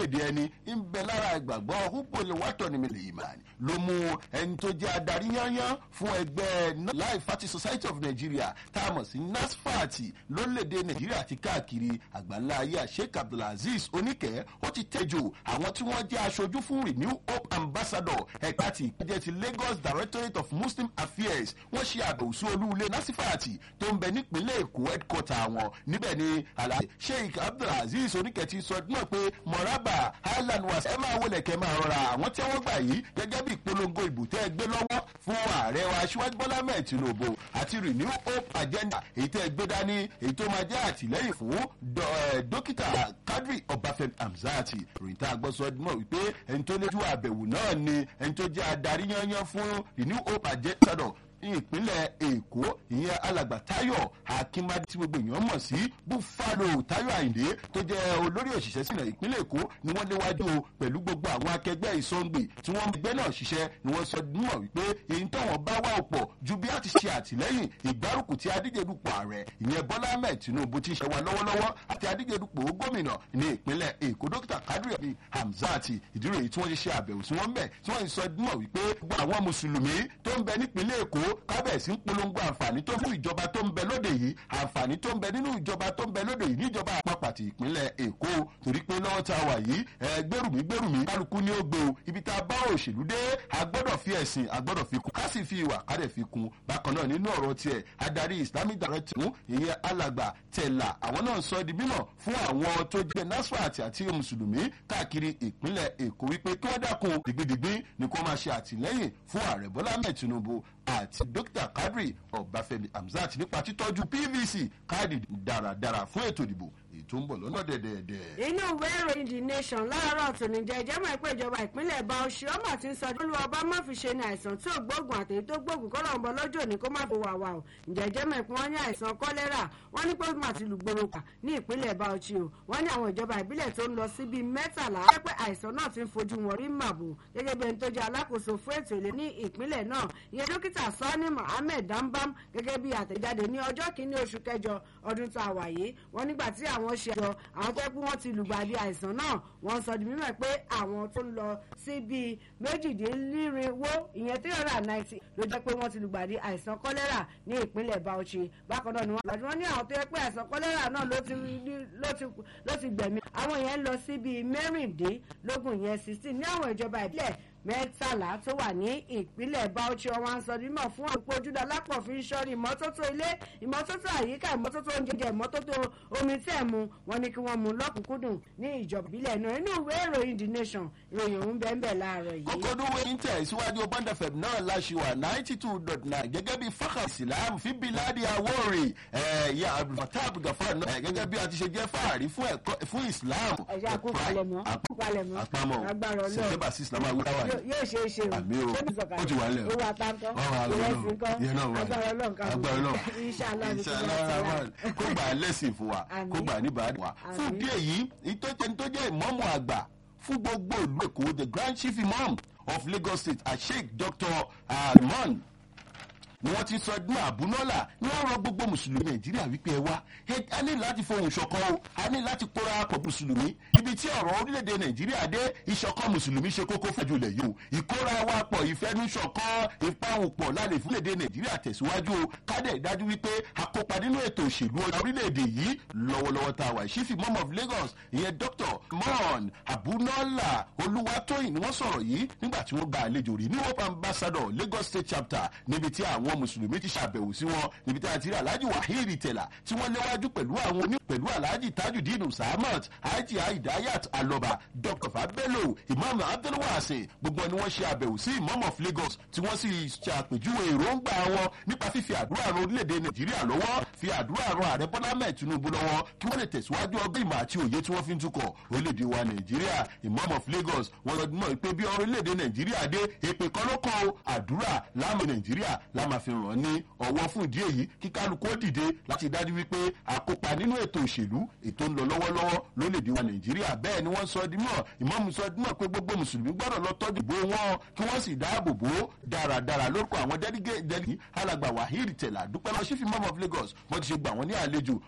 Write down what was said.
orílẹ̀-èdè ẹni ń bẹ lára ìgbàgbọ́ húpọ̀lẹ̀ wàtọ̀ ní mílẹ̀ ìmàní ló mú ẹni tó jẹ́ adarí yányán fún ẹgbẹ́ life party society of nigeria tá a mọ̀ sí nasfat lórílẹ̀-èdè nàìjíríà àti káàkiri àgbáńlá ayé sheikh abdulaziz oníkẹ́ ó ti tẹ́jọ́ àwọn tí wọ́n jẹ́ aṣojú fún renew hope ambassador ẹ̀ka ti ìpínjẹ́ ti lagos directorate of muslim affairs wọ́n ṣe àbẹ̀wò sí olúulé nasifat tó ń bẹ nípínlẹ̀ èkó headquarter wọn níbẹ̀ ni alhaji sheikh abdulaziz oníkẹ́ ti sọ náà pé mọ̀rábà highland was ẹ máa wọlé kẹ́ máa rọra àwọn tí wọ́n gbà yìí gẹ́gẹ́ bí ìpolongo ìbò tẹ́ ẹ gbé lọ́wọ́ fún ààrẹ wa aṣíwájú bọ́lá mẹ́ẹ̀ tinubu àti renew hope agenda èyí tẹ́ ẹ gbé dání èyí tó máa jẹ́ àtìlẹ́yìn fún dókítà kadri ọbáfẹ́mi hamzati ròyìn tá a gbọ́ sọ mọ̀ wípé ẹni tó léjú àbẹ̀wò náà ni ẹni tó jẹ́ adarí yányán fún renew hope agenda ní ìpínlẹ̀ èkó ìyẹn alàgbà tayo akínbádé tí gbogbo èèyàn mọ̀ sí buffalo tayo àyìndé tó jẹ́ olórí òṣìṣẹ́ sílẹ̀ ìpínlẹ̀ èkó ni wọ́n léwájú o pẹ̀lú gbogbo àwọn akẹgbẹ́ ìsọ̀ǹgbè tí wọ́n gbẹ́ náà ṣiṣẹ́ ni wọ́n sọ mọ̀ wípé èyí táwọn bá wà ọ̀pọ̀ ju bí a ti ṣe àtìlẹ́yìn ìgbárùkù tí adíjedupò ààrẹ ìyẹn bọ́lá ahmed tinubu ti ṣe wa lọ́wọ́lọ́wọ́ àti adíjedupò gómìnà ní ìpínlẹ̀ èkó dókítà kadri abi hamzati ìdúró èyí tí wọ́n ṣe ṣe àbẹ̀wò sí wọn bẹ̀ tí wọ́n sọ mọ̀ wípé gbogbo àwọn mùsùlùmí tó ń bẹ nípínlẹ̀ èkó kábẹ̀sí ń polongo àǹfààní tó fún ìjọba tó ń bẹ lóde yìí àǹfààní tó ń bẹ nínú ìjọba tó ń bẹ lóde yìí níjọba àpapọ̀ àti ìpínlẹ̀ èkó torí pé lọ́wọ́ tá a wà yìí ẹ gbèrùmí gbèrùmí kálukú ní ó gbé o ibi tá a bá òṣèlú dé a gbọ́dọ̀ fi ẹ̀sìn a gbọ́dọ̀ fi kún ká sì fi ìwà ká dẹ̀ fi kún bákan náà nínú ọ̀rọ̀ tiẹ̀ adarí islamic director ìyẹn alàgbà tẹ̀là àwọn náà sọ di mímọ̀ fún àwọn tó jẹ́ nasfat àti mùsùlùmí káàkiri ìpínlẹ̀ èkó wípé kí wọ́n dákun dìgbìdìgbì ni kó máa ṣe àtìlẹ́yìn fún ààrẹ bọ́lá mẹ́ẹ̀ tinubu àti dókítà kadri ọbáfẹmi hamzat nípa títọ́jú pvc káàdì dáradára fún ètò ìdìbò èyí tó ń bọ̀ lọ́nà dẹ̀dẹ̀dẹ̀. inú ìwé ìròyìn the nation láàárọ̀ tòní jẹ́ ìjẹ́mọ̀ pé ìjọba ìpínlẹ̀ bauchi ọmọ tí ń sọ olú ọba má fi ṣe ní àìsàn tí ò gbóògùn àtẹ̀yí tó gbóògùn kọ́ lọ́nbọ lọ́jọ́ ní kó má fi wà wà o ǹjẹ́ ìjẹ́mọ̀ pé wọ́n ní àìsàn kọ́lẹ́rà wọ́n ní pé ó máa ti lùgbòrò kà ní ìpínlẹ̀ bauchi o wọ́n ní àwọn ìjọba ìbílẹ̀ tó ń lọ sí bíi mẹ́tàlá jẹ́ pé àìsàn náà ti ń fojú wọn rí màbò gẹ́gẹ́ bí ẹni tó jẹ́ alákòóso fún ètò ìlera ní ìpínlẹ̀ náà ìyẹn dókítà sani mohammed dambam gẹ́gẹ́ bí àtẹ̀jáde ní ọjọ́ kìíní oṣù kẹjọ ọdún tá a wà yìí wọ́n nígbà tí àwọn ṣe àjọ àwọn tó pé wọ́n ti lùgbàdì àìsàn náà wọ́n sọ di mímọ̀ pé àwọn tó ń lọ sí bíi méjìdínlírinwó ìyẹn three hundred and ninety ló jẹ́ pé wọ́n ti lùgbàdì àìsàn kọ́lẹ́rà ní ìpínlẹ̀ bauchi bákan náà ni wọ́n lọ́dún wọn ní àwọn tó yẹ pé àìsàn kọ́lẹ́rà náà ló ti gbẹ̀mí àwọn yẹn lọ sí bíi mẹ́rìndínlógún yẹn sixteen ní àwọn ìjọba ìbílẹ̀ mẹ́tàlá tó wà ní ìpínlẹ̀ bauchi ọwọ́n aṣọ mímọ̀ fún òpó ojúdá lápọ̀ fi ń ṣọ́rí ìmọ́tótó ilé ìmọ́tótó àyíká ìmọ́tótó oúnjẹ ìmọ́tótó omi tẹ̀ mu wọn ni kí wọ́n mú lọ́kùnkúndùn ní ìjọba ìbílẹ̀ náà inú ìwé ìròyìn the nation ìròyìn òun bẹ́ẹ̀ bẹ́ẹ̀ láàárọ̀ yìí. kókódó wẹ́yìn tẹ̀ síwájú bọ́ndà fẹ̀m náà láṣìwà ninety two dot nine gẹ́gẹ́ bí fákà islam fi biladi awori ẹ̀yà abdulfatah abdulgafar náà gẹ́gẹ́ bí a ti ṣe jẹ́ fáàrí fún islam. ẹ̀yà àkópalẹ̀mọ́ àkópalẹ̀mọ́ àpamọ́ agbára ọlọ́run sèkébà sí islam awúráwá yìí yóò ṣe é ṣe o àmì o ó ti wà lẹ o owó àtàkọ́ ọ̀rọ̀ àlọ́ ìrẹsì kọ́ yẹn náà wà agbára ọlọ́run kan agbára ọlọ́run inṣàlá ní kí Inshallah wọ́n Rahman. kó gbà á lẹ́sìn fún wa Àmín. kó gbà á níbàá wa fún Àmín. díẹ̀ yìí ìtọ́jẹ́ tó jẹ́ ìmọ̀ọ́mù àgbà fún gbogbo ìlú èkó the grand chief imam of lagos state asheik dr alman ni wọ́n ti sọ ẹdún àbúnọ́là ni wọ́n rọ gbogbo mùsùlùmí nàìjíríà wípé ẹ wá ẹ- a ní láti fohùn ṣọ̀kan o a ní láti kóra pọ̀ mùsùlùmí ibi tí ọ̀rọ̀ orílẹ̀-èdè nàìjíríà dé ìṣọ̀kan mùsùlùmí ṣe kókó fẹ́jú ilẹ̀ yìí o ìkóra wa pọ̀ ìfẹ́nusọ̀kan ìpahùnpọ̀ lálẹ́ fúnlẹ̀dẹ̀ nàìjíríà tẹ̀síwájú o kádẹ̀ dájú wípé àkópa nínú ètò òṣèlú orílẹ̀-èdè yìí lọ́wọ́lọ́wọ́ tá a wà chief imam of lagos ìyẹn dr mon abunola olúwatóyìn ni wọ́n sọ̀rọ̀ yìí nígbà tí wọ́n gba àlejò rí ní hope ambassador lagos state chapter níbi tí àwọn mùsùlùmí ti ṣàbẹ̀wò sí wọn níbi tí a ti rí alhaji wahiri tẹ̀lá tí wọ́n léwájú pẹ̀lú àwọn oní pẹ̀lú alhaji tajudeen sahamat haji hidayat aloba dr fabelo imam abdulwase gbogbo ni wọ́n ṣe àbẹ̀wò sí imam of lagos tí wọ́n sì ṣàpèjúwe èròǹgbà wọn nípa fífi àdúrà ran orílẹ̀-èdè nàìjíríà lọ́wọ́ fi àdúrà ran ààrẹ bọ́lá mẹ́ẹ̀ tinubu lọ́wọ́ kí wọ́n lè tẹ̀síwájú ọgbẹ́ ìmọ̀ àti òye tí wọ́n fi ń tukọ̀ orílẹ̀-èdè wa nàìjíríà imam of lagos wọ́n lọ mọ̀ pé bí orílẹ̀-èdè nàìjíríà dé èpè kan ló kọ́ o àdúrà láàmú nàìjíríà láàmú fi ràn ní ọwọ́ fún ìdí èyí kí kálukú ó dìde láti dájú wípé àkópa nínú ètò òṣèlú ètò ń lọ lọ́wọ́lọ́wọ́ lórílẹ̀-èdè wa nàìjíríà bẹ́ẹ̀ ni wọ́n sọ dímọ̀ ìmọ̀mù sọ dímọ̀ pé gbogbo mùsùlùmí gbọ́dọ̀ lọ tọ́jú bó wọn kí wọ́n sì dáàbò bò ó dáradára lórúkọ àwọn dẹ́dígẹ́dẹ́dì alàgbà wahid tẹ̀lá dúpẹ́ lọ sífì mọ́mọ́ of lagos wọ́n ti ṣe gbà wọ́n ní àlejò